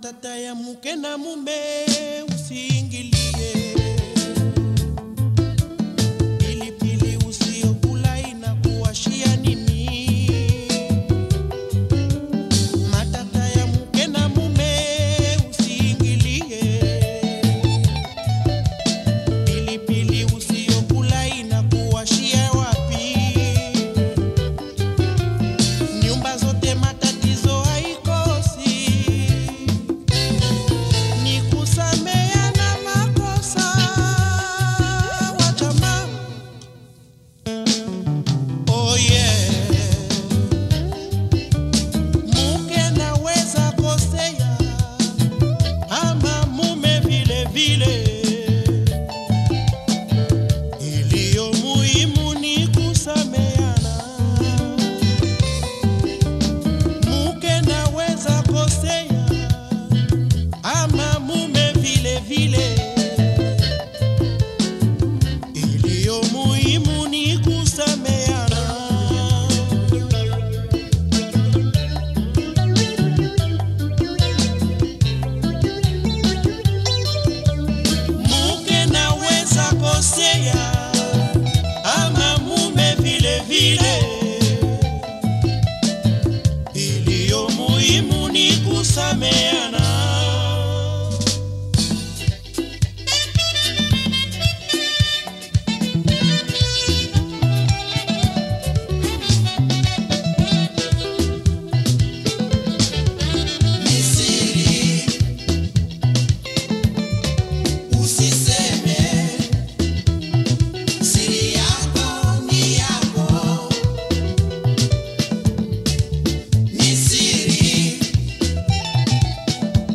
matata ya mke na mume usiingilie. Pilipili usiokula inakuwashia nini? Matata ya mke na mume usiingilie. Pilipili usiokula inakuwashia wapi? Nyumba zote matatizo haikosi, ni kusameana makosa wa jamaa. Oh yeah. Mke naweza kosea ama mume vile vile, iliyo muhimu ni kusameana. Mke naweza kosea ama mume vile vile, iliyo muhimu ni kusameana. Mke naweza kosea ama mume vile vile, iliyo muhimu ni kusameana. Ni siri, usiseme. Siri yako ni yako. Ni siri,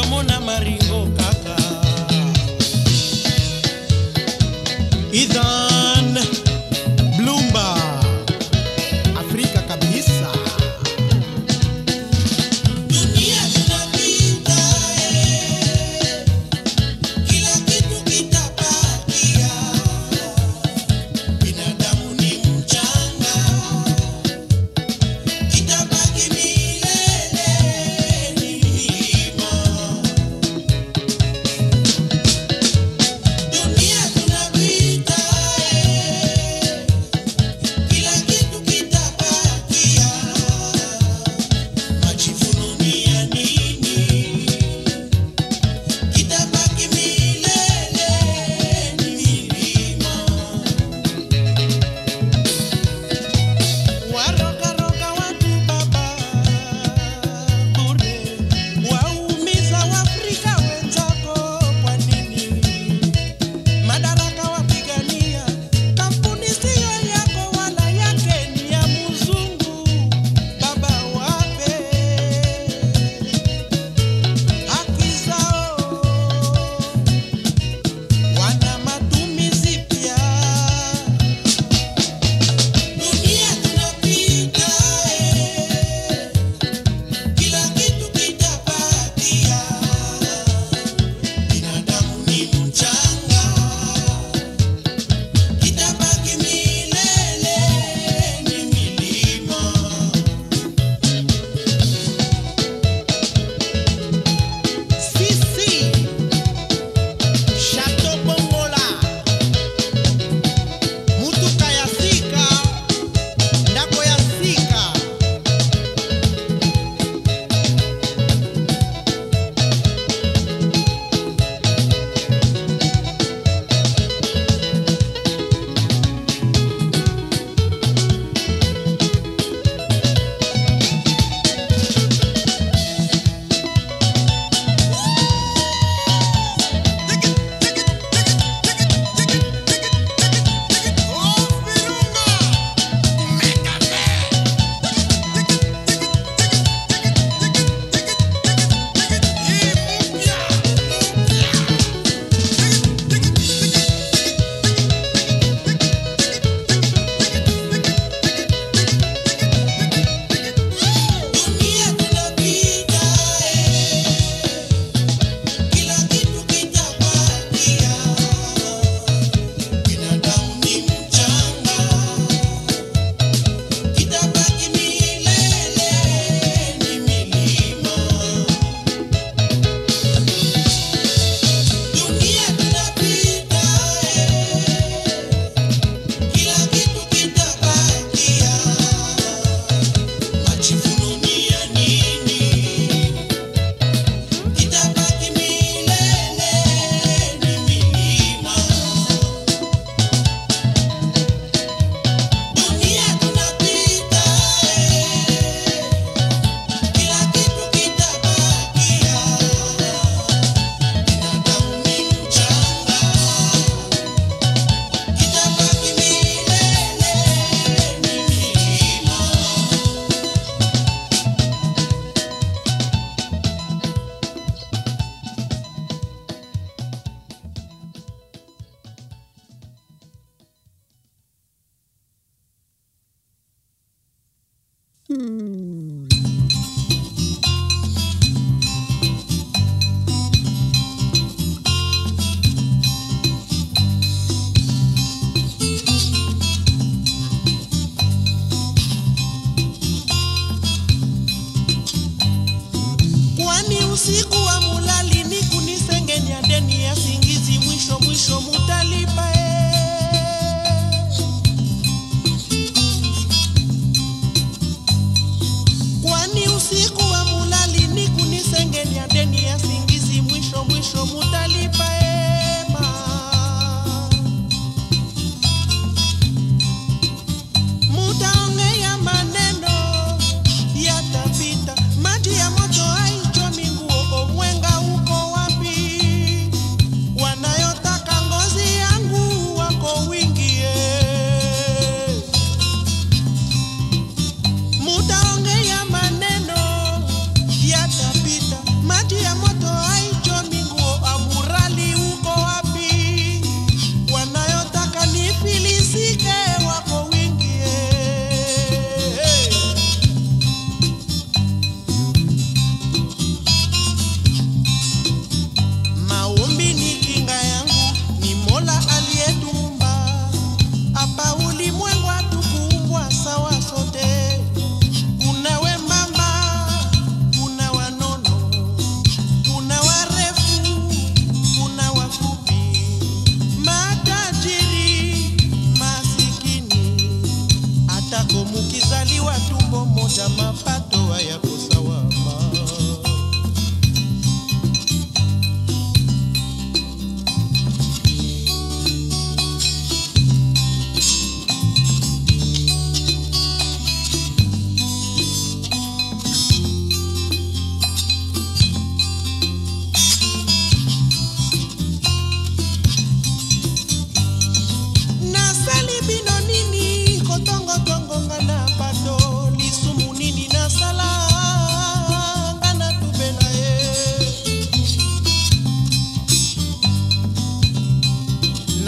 tomona maringo kaka Ethan Blumba, Afrika kabisa. Dunia tunapita, eh, kila kitu kitabakia. Binadamu ni mchanga, kitabaki milele ni milima. Dunia tunapita, eh, kila kitu kitabakia. Majivuno ni ya nini? Kitabaki milele ni milima. warogaroga watu baba bure waumiza waafrika wenzako kwa nini madaraka wapigania kampuni siyo yako wala yake ni ya mzungu baba wape haki zao wana matumizi pia Dunia tunapita, eh, kila kitu kitabakia. Binadamu ni mchanga, kitabaki milele ni milima. Sisi Chateau Bongola Mutuka ya sika ndako ya sika Dunia tunapita, eh, kila kitu kitabakia. Binadamu ni mchanga, kitabaki milele ni milima. Dunia tunapita, eh, kila kitu kitabakia. Majivuno ni ya nini? Kitabaki milele ni milima. Dunia tunapita, eh, kila kitu kitabakia. Binadamu ni mchanga, kitabaki milele ni milima. kwani usiku wa mulali ni kunisengenya deni ya singizi mwisho mwisho mutalipa eh.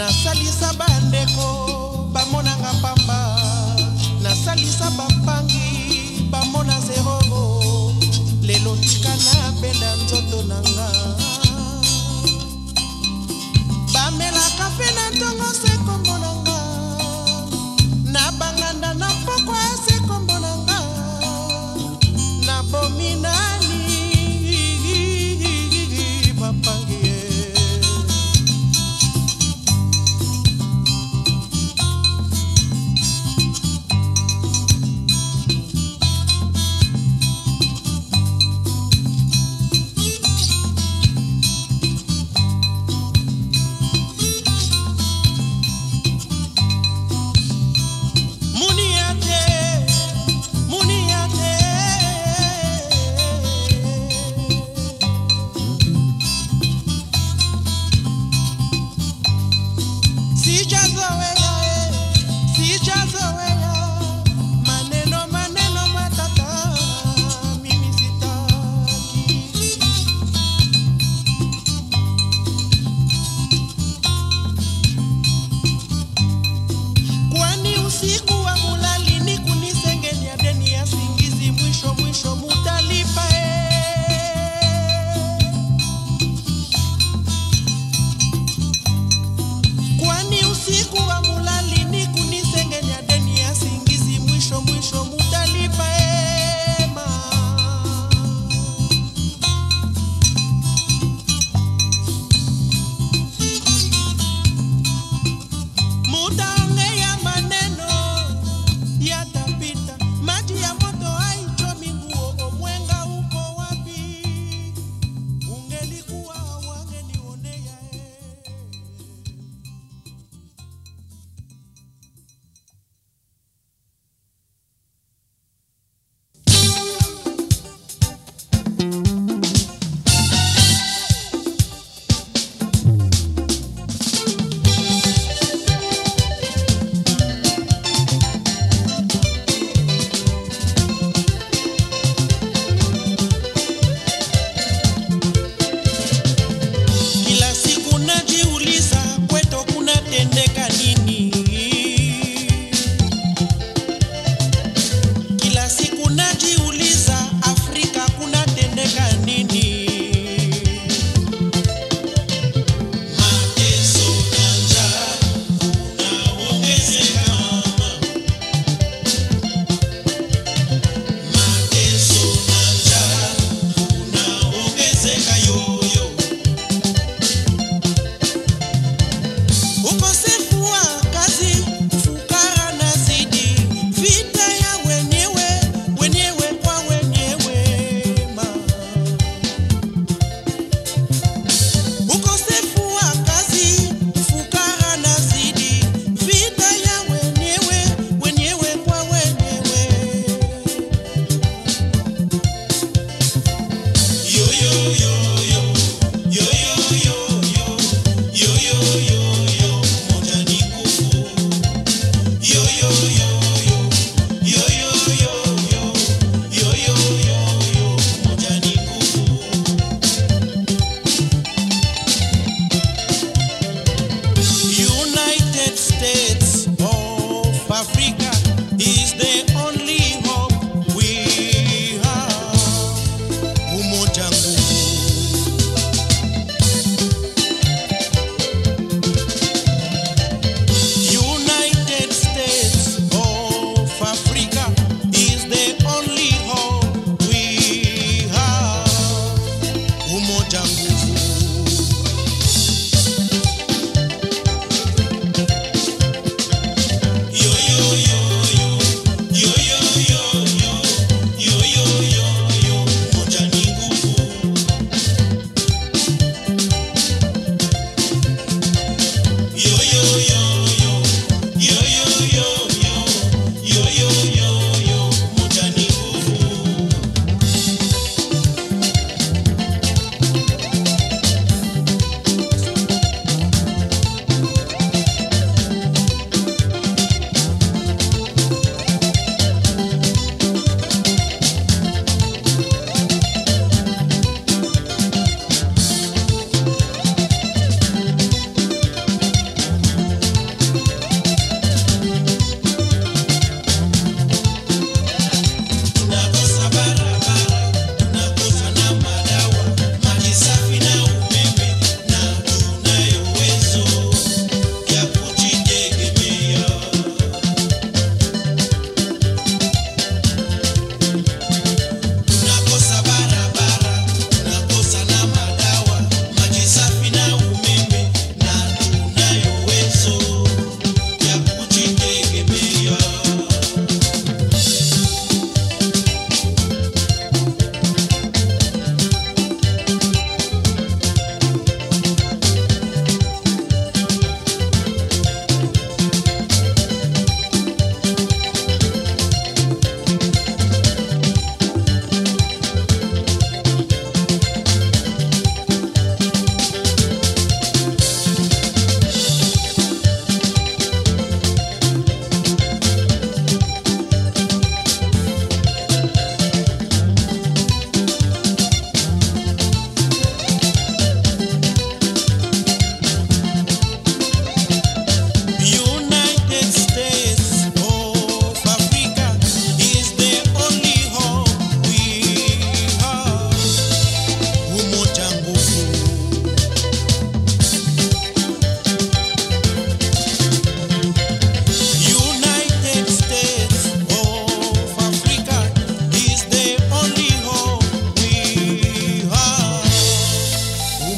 nasalisa bandeko bamonanga pamba nasalisa bapangi bamona zero lelo tika nabenda nzoto na nga bamelaka mpe na ntongo se kombo na nga na banganda na pokwa se kombo na nga nabomi nani bapangi ye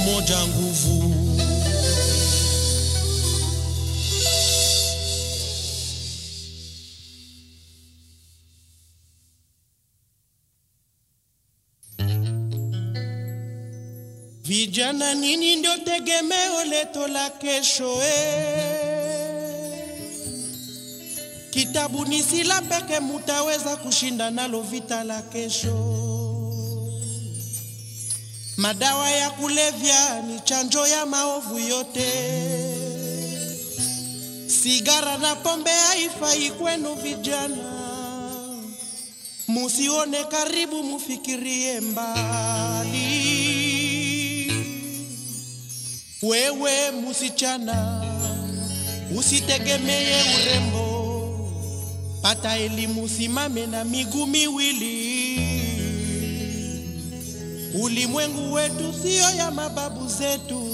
umoja nguvu. Vijana, nini ndio tegemeo letu la kesho eh. Kitabu ni sila peke mutaweza kushinda nalo vita la kesho. Madawa ya kulevya ni chanjo ya maovu yote. Sigara na pombe haifai kwenu vijana, musione karibu, mufikirie mbali. Wewe musichana, usitegemee urembo, pata elimu, simame na miguu miwili. Ulimwengu wetu sio ya mababu zetu.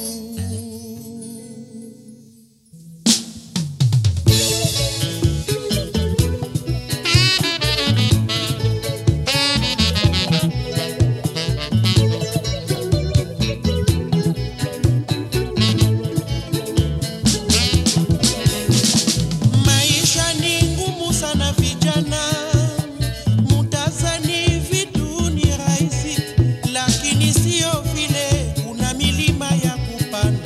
Maisha ni ngumu sana vijana, mutazani vitu ni rahisi, lakini sio vile. Kuna milima ya kupanda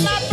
mapenzi